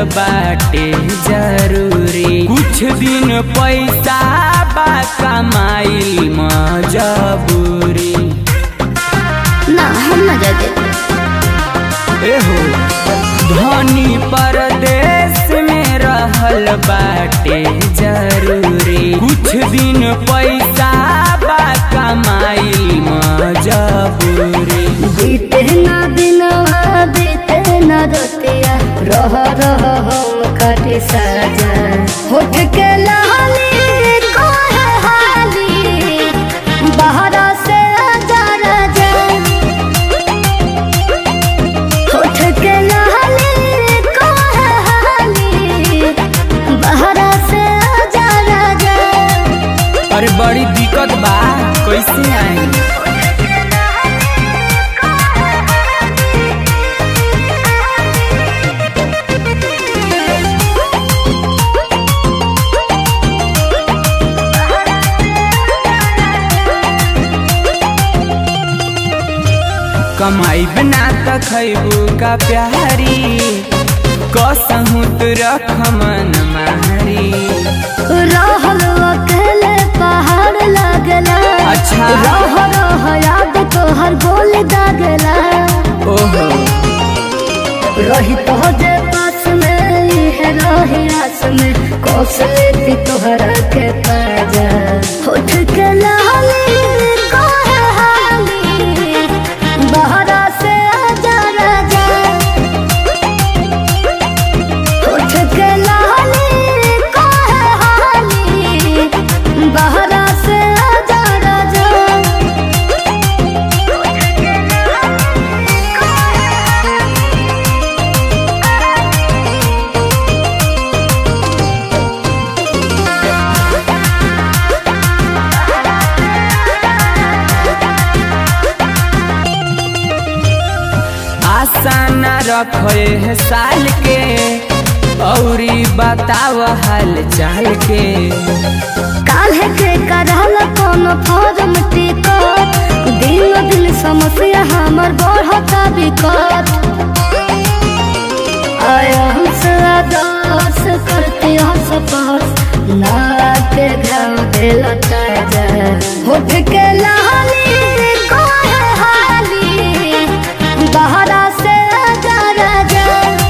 बाटे जरूरी कुछ दिन पैसा बा कमाई मजबूरी ना हम ना जाते एहो धनी परदेश में रहल बाटे जरूरी कुछ दिन पैसा बा कमाई मजबूरी बीते ना दिनवा बीते ना रतिया रह रह हम काटे साजा होठ के लाली कोहे हाली बहरा से आजा राजा होठ के लाली कोहे हाली बहरा से आजा राजा अरे बड़ी दिक्कत बा कैसे आई कमाई बना त खैबू का प्यारी कसहू तो रख मन मारी रहल अकेले पहाड़ लगला अच्छा। रह रह याद तोहर बोल दागला ओहो रही तो जे पास में है रही आस में कौशल तोहरा के पाजा होठ के लाली कोहे हाली बहरा से आजा राजा होठ के लाली कोहे हाली बहरा से आजा राजा आशा न रखे है साल के औरी बताव हाल चाल के काल्हे के करहल कोनो फॉर्म टिकट दिन दिन समस्या हमर बढ़ता बिकट आया हमसे आदर्श करते हंस पास ना के घाव दिल ताजा होठ के लाली कोहे हाली बहरा से आजा राजा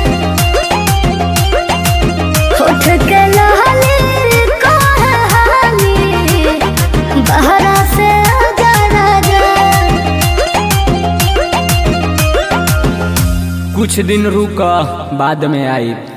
होठ के लाली कोहे हाली बहरा से आजा राजा कुछ दिन रुक बाद में आई